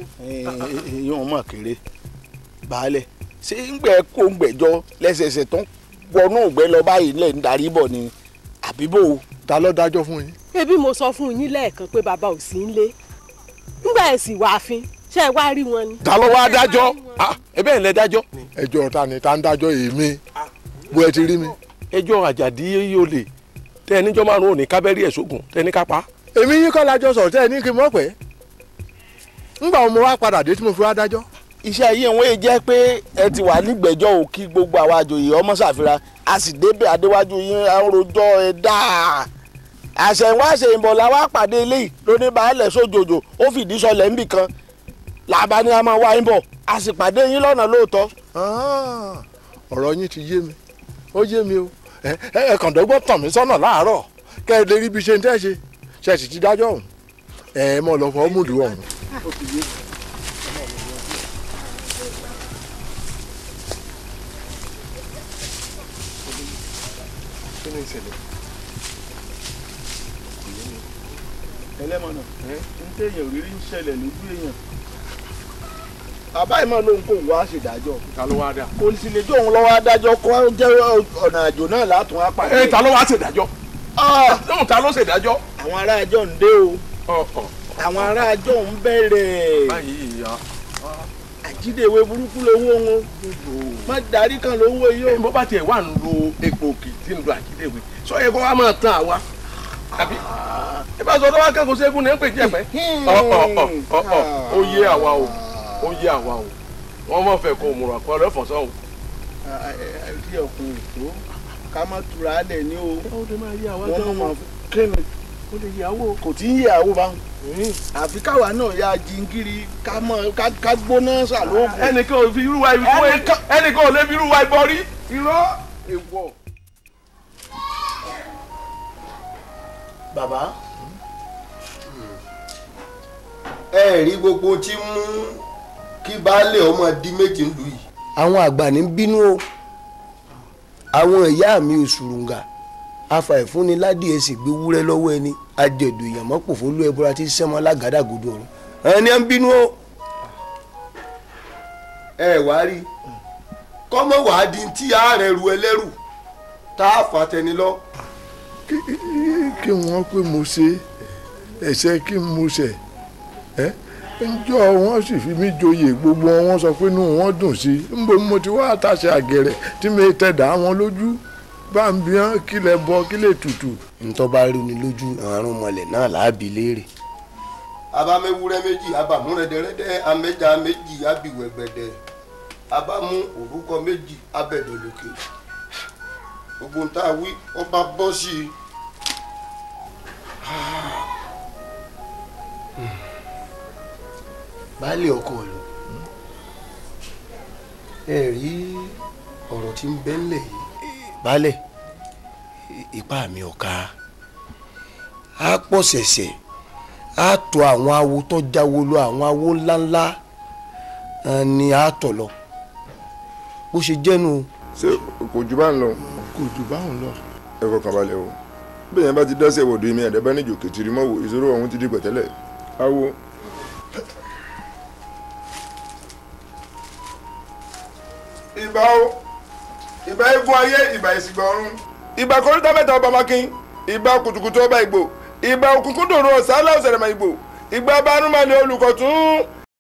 yóò mọ̀ kéré baálẹ̀ ṣé ń gbẹ kó ń gbẹjọ lẹ́sẹsẹ tó ń wọnú ògbẹ́ lọ báyìí lẹ̀ ń darí bọ̀ ni àbíbò. ta ló dájọ́ fún yín. ebi mo sọ fún yín lẹ́ẹ̀kan pé bàbá ò sí nílé nígbà ẹ̀ sì wá fín ṣé ẹ wá rí wọn ni. ta ló wá dájọ́ ẹ bẹ́ẹ̀ lẹ dájọ́. ẹjọ́ ta ni ta ń dájọ́ èmi bó ẹ ti rí mi. ẹjọ́ àjàdí yóò lè tẹ ẹ níjọ́ márùn-ún òní kábẹ́rì ẹ̀ sógun tẹ ẹ ní ká pa. èmi yín kọ́ lájọ sọ̀rọ̀ tẹ́ ẹ ní kí n mọ̀ pé ńgbà wo mo wá padà dé tí mo fi wá dájọ́. iṣẹ́ ayé wọn yìí jẹ́ pé ẹ ti wà nígbẹ̀jọ́ ò kí gbogbo àwa àjòyè ọmọ ṣàfihàn a sì débẹ̀ adéwájú yín àròjọ ẹ dáa àṣẹ̀wá àṣẹ̀yìnbọ̀ la wá pàdé eléyìí lóní baálẹ̀ sójòjò ó fìdí sọlẹ̀ ńbì kan làbá ni a máa wá yín bọ̀ a sì pàdé yín lọ́nà lóòótọ́. ọ̀rọ̀ yín ti yé mi ó yé mi o ẹ ẹ kàn dọ́gbọ́n tàn mí sọ́nà láàárọ̀ kẹ́ ẹ lè rí ibi ṣe ń tẹ́ ṣe ṣe sì ti dájọ́ ọ̀hún ẹ mọ̀ lọ fọ́ múlùú ọ̀hún. kí ni ìṣẹ̀lẹ̀. ẹlẹ́mọ̀nà ń téèyàn rírí ń ṣẹlẹ̀ lójú èèyàn bàbá ìmọ̀ ló ń kó wá ṣèdájọ́ ta ló wá dà. kò sì lè jó òun lọ́wọ́ adájọ́ kó jẹ́ ọ̀nà àjò náà látún á pàdé. ẹ ta ló wá ṣèdájọ́. lóhùn ta ló ṣèdájọ́. àwọn ará àjọ ń dé o àwọn ará àjọ ń bẹ̀rẹ̀ báyìí ya. àjídèwé burúkú lówó wọn má darí kan lówó yìí o. bó bá tiẹ̀ wà ń lo epo òkè tí ń lo àjídèwé sọ yẹ kó wá máa tán àwa àbí ẹ bá sọ tó wá kẹ́kọ̀ọ́ sẹ́gun ní ẹ̀ ń pè jẹ́ pẹ́. ọ̀ ọ̀ ọ̀ ọ̀ ọ̀ ó yé àwa o ó yé àwa o wọ́n mọ̀ fẹ́ kó o múra kọ́ ọ lẹ́fọ̀ọ́ sọ́hùn. àti ọkùnrin tó ká má tura lẹ̀ ní o. ó lè máa yé àwa wọ́n gan mọ̀ o kíni ó lè yé àwọ̀. kò tí ń yé àwo bá àfi káwa náà ya jingiri ká mọ ká- ká gbóná sàlóògùn. ẹnìkan ò fi irú wa ibi fún ẹnìkan ò lè fi irú wa ibọ rí irọ́ èèwọ̀. bàbá ẹ rí gbogbo tí ń mú kí baálé ọmọ di méjì ń lù yìí. àwọn àgbà ní bínú o àwọn ìyá mi ò ṣùrùngà afàìfúnni ládìẹ sì gbé wúrẹ́ lọ́wọ́ ẹni ajẹ̀dù èèyàn mọ́pò fólú ẹbúra tí sẹ́mọ́ lágàdàgodo ọ̀run ẹni à ń bínú o. ẹ wá rí kọ́mọ wàá di tí ààrẹ ru ẹlẹ́rù tá a fà tẹni lọ. kí wọ́n pé mo ṣe ẹ̀ṣẹ̀ kí n mo ṣẹ̀ ẹ́ ńjọ́ wọ́n sì fi mí joyè gbogbo wọn wọ́n sọ pé inú wọn dùn sí i ńbo mo ti wá àtàṣe àgẹ̀rẹ̀ tí mi tẹ̀dá wọn lójú bá ń bí wọn kí lẹ bọ kí lè tutù. ntọ́ bá rí ni lójú àrùn mọ̀lẹ̀ náà làábì léèrè. abamewúrẹ́ méjì abamúrẹ́dẹ́rẹ́dẹ́ amẹ́ja méjì abiwẹ̀gbẹ̀dẹ̀ abamu orúkọ méjì abẹ́dọ̀lókè gbogbo nta wí ọba bọ́ sí i. baálé ọkọ lò ẹ rí ọ̀rọ̀ tí ń bẹ ńlẹ̀ yìí. baálé ipá mi ò ká a pọ̀ ṣẹ̀ṣẹ̀ a tọ̀ àwọn awo tó jáwo lọ àwọn awo ńláńlá eh, ni a tọ̀ lọ bó ṣe jẹ́nu. ṣé kò jù bá ń lọ. kò jù báwọn lọ. ẹ fọkàn balẹ̀ o bẹ́ẹ̀ yẹn bá ti dẹ́sẹ̀ wọ̀dọ̀ èmi ẹ̀dẹ́ bá níjò kẹtìrì mọ́wò ìṣòro ọ̀hún ti di pẹ̀tẹ́lẹ̀ awo. ìbà o ìbà egun ayé ìbà ìsìgbà ọ̀run ìbà kọ́ríta mẹ́ta ọba makin ìbà kùtùkùtù ọba ìgbò ìbà òkùnkùn dòrò ọ̀sálà ọ̀sẹ̀rẹ̀mà ìgbò ìgbà banúmọ̀lẹ̀ olùkọ̀tún